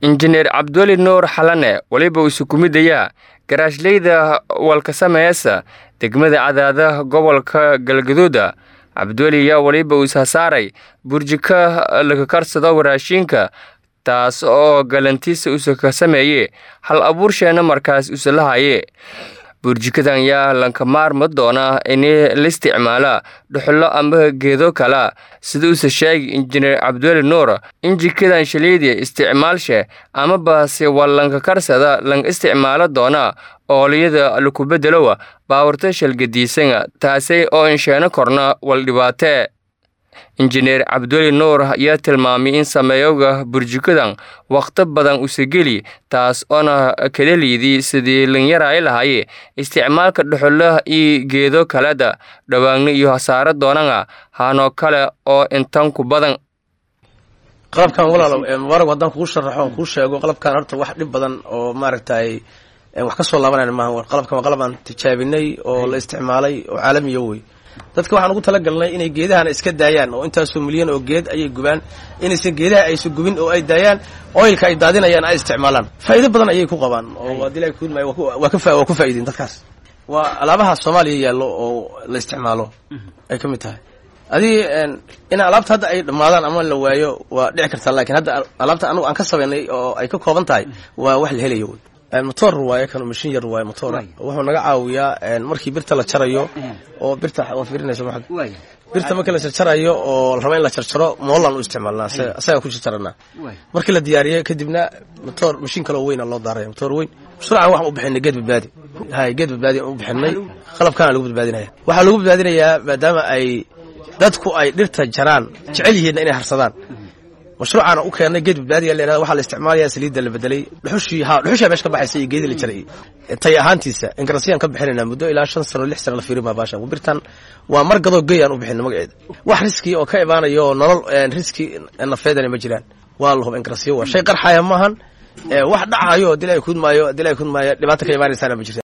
injineer cabduli nuur xalane weliba uu isukumidayaa garaashleyda walkasameeyasa degmada cadaada gobolka galgaduuda cabduli ayaa weliba uu ishasaaray burjika lakakarsado waraashiinka taas oo galantiisa usa ka sameeye hal abuursheena markaas usalahaye burjikadan yaa lanka maarma doona in la isticmaala dhuxulo ama geedo kala sida uuse sheegi injineer cabduli nuur in jikadan shaliidiya isticmaalshe ama baase waa lanka karsada lang isticmaalo doona ooliyada laku bedelowa baawarta shalgadiisana taasay oo insheeno korna wal dhibaatee injineer cabduli nuur ayaa tilmaamay in sameeyoga burjikadan wakhti badan usageli taas oona kada liidii sidii linyaraay lahaye isticmaalka dhuxulaha iyo geedo kaleda dhawaagno iyo hasaaro doonana hanoo kale oo intan ku badan qalabkan walaal mubaarag haddaan kugu sharaxo on kuu sheego qalabkan horta wax dhib badan oo maaragtay wax ka soo laabanayna maaha qalabkan waa qalab aan tijaabinay oo la isticmaalay oo caalamiya wey dadka waxaan ugu talagalnay inay geedahana iska daayaan oo intaasoo milyan oo geed ayay gubaan inaysan geedaha aysan gubin oo ay daayaan oilka ay daadinayaan ay isticmaalaan faa'iido badan ayay ku qabaan oo adila kudmay waa ku faa'iideen dadkaas waa alaabaha soomaaliya yaallo oo la isticmaalo ay ka mid tahay adii in alaabta hadda ay dhammaadaan ama la waayo waa dhici kartaa lakiin hadda alaabta anugu aan ka sabaynay oo ay ka kooban tahay waa wax la helayo wey motor waaye kan mashin yar waaye motor wuxuu naga caawiyaa markii birta la jarayo oo birta waa fiirinaysa ma birta markii la jarjarayo oo la rabo in la jarjaro moolaan u isticmaalnaa asagaa ku jarjaranaa markii la diyaariyo kadibna motor mashin kaloo weyna loo daaraya motor weyn mashruucan waxaan u bixinay geed badbaadi hay geed badbaadi aan u bixinay qalabkaana lagu badbaadinaya waxaa lagu badbaadinayaa maadaama ay dadku ay dhirta jaraan jecel yihiinna inay harsadaan mashruucaana u keennay geed badbaadiga la waxaa la isticmaalaya saliidda la bedelay dhuxushii ha dhuxushaa meesha ka baxaysa iyo geedii la jaray tay ahaantiisa inkarasiyaan ka bixinaynaa muddo ilaa shan sano lix sano la fiirin baa baashan birtan waa mar gadoo gey aan u bixinay magaceeda wax riski oo ka imaanayo oo nolol riski nafeedana ma jiraan waa la huba inkarasiyo waa shay qarxaya maahan wax dhacayo dilay kudmaayo dilay kudmaayo dhibaata ka imaanaysaana ma jirta